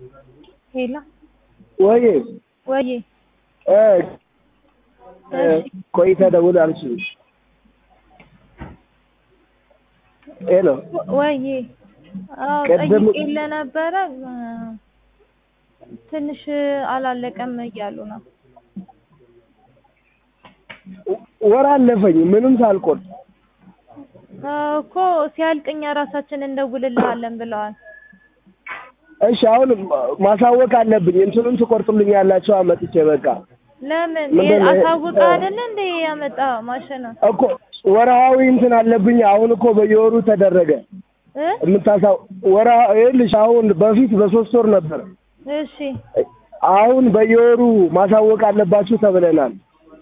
ሄሎ ወይ ወይ እ እሺ ቆይተህ ደውል አልሽኝ። ሄሎ ወይ አዎ ቀደም- ጠይቄልህ ነበረ እ ትንሽ አላለቀም እያሉ ነው። ወር አለፈኝ ምንም ሳልቆርጥ። አዎ እኮ ሲያልቅ እኛ ራሳችን እንደውልልሃለን ብለዋል። እሺ አሁን ማሳወቅ አለብኝ። እንትኑን ትቆርጡልኛላችሁ አመጥቼ በቃ ለምን ምንድን ነው? አሳውቀህ አይደለ እንደ ያመጣ ማሽን እኮ ወርሃዊ እንትን አለብኝ። አሁን እኮ በየወሩ ተደረገ እ የምታሳው ወርሃ ይኸውልሽ አሁን በፊት በሶስት ወር ነበር። እሺ አሁን በየወሩ ማሳወቅ አለባችሁ ተብለናል።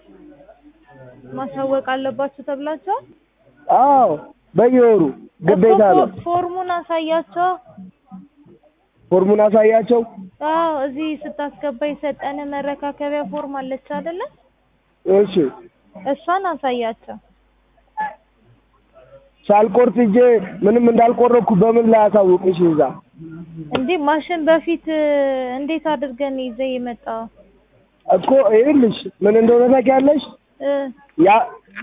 ማሳወቅ አለባችሁ ተብላችኋል። አዎ በየወሩ ግዴታ እኮ ነው። ፎ- ፎርሙን አሳያቸው። ፎርሙን አሳያቸው። አዎ እዚህ ስታስገባ የሰጠን መረካከቢያ ፎርም አለች አይደለ? እሺ እሷን አሳያቸው። ሳልቆርጥ እጄ ምንም እንዳልቆረኩ በምን ላይ አሳውቅሽ? እዛ እንዴ ማሽን በፊት እ፣ እንዴት አድርገን ይዘህ የመጣው እኮ ይኸውልሽ ምን እንደሆነ ታውቂያለሽ? እ ያ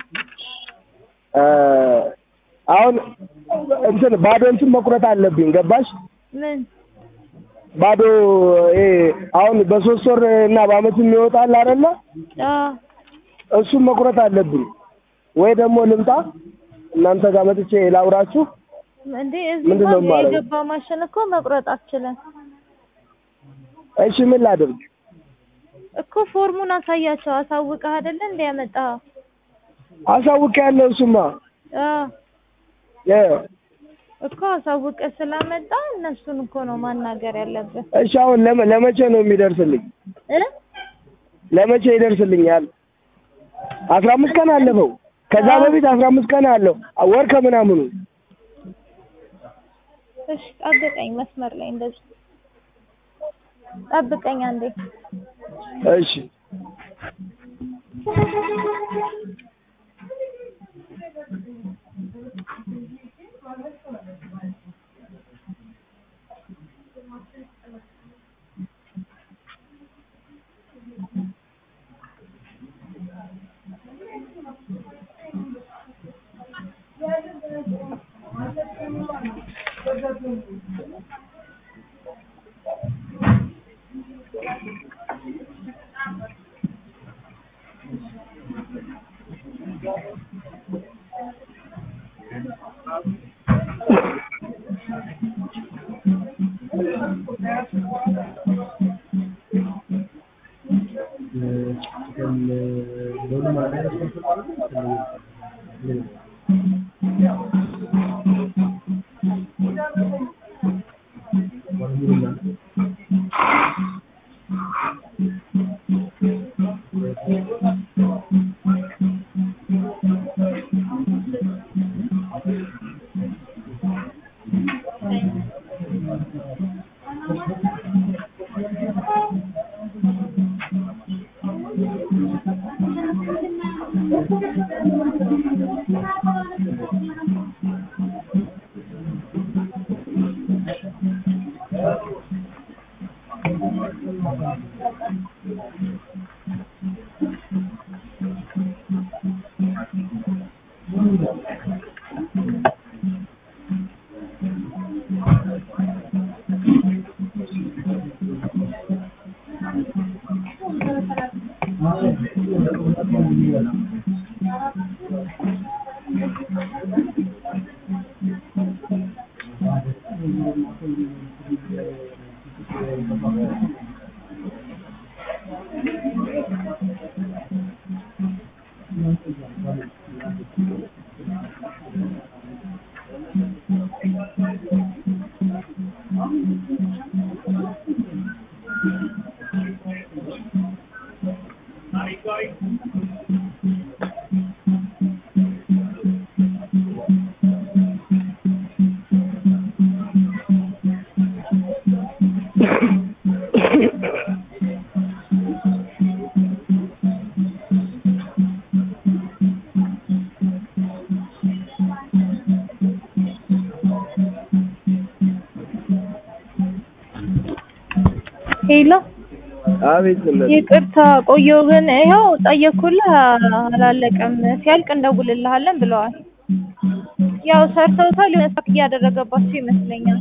እ አሁን እንትን ባዶ እንትን መቁረጥ አለብኝ። ገባሽ? ምን ባዶ ይሄ አሁን በሶስት ወር እና በአመት የሚወጣል አይደለ? አዎ እሱን መቁረጥ አለብኝ። ወይ ደግሞ ልምጣ እናንተ ጋር መጥቼ ላውራችሁ። እንዴ እዚህ ምንድን ነው እንኳን የማደርገው? የገባ ማሽን እኮ መቁረጥ አትችልም እሺ ምን ላድርግ? እኮ ፎርሙን አሳያቸው። አሳውቀህ አይደለ እንደ ያመጣኸው? አሳውቅ ያለው እሱማ አዎ የ እኮ አሳውቀህ ስላመጣ እነሱን እኮ ነው ማናገር ያለብህ እሺ አሁን ለመ ለመቼ ነው የሚደርስልኝ? እ ለመቼ ይደርስልኛል? አስራ አምስት ቀን አለፈው። ከዛ በፊት አስራ አምስት ቀን አለው ወር ከምናምኑ እሺ ጠብቀኝ፣ መስመር ላይ እንደዚህ ጠብቀኝ አንዴ። እሺ ሄሎ አቤት እናት ይቅርታ ቆየሁ፣ ግን ይኸው ጠየቅኩልህ አላለቀም። ሲያልቅ እንደውልልሃለን ብለዋል። ያው ሰርተውታል። የሆነ ሳክ እያደረገባቸው ይመስለኛል።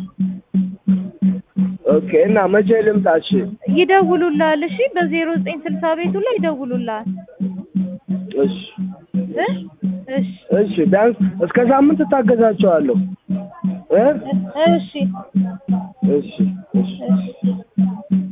ኦኬ እና መቼ ልምጣ? እሺ ይደውሉልሃል። እሺ በዜሮ ዘጠኝ ስልሳ ቤቱ ላይ ይደውሉልሃል። እሺ እ እሺ እሺ ቢያንስ እስከ ሳምንት እታገዛቸዋለሁ እ እሺ እሺ እሺ እሺ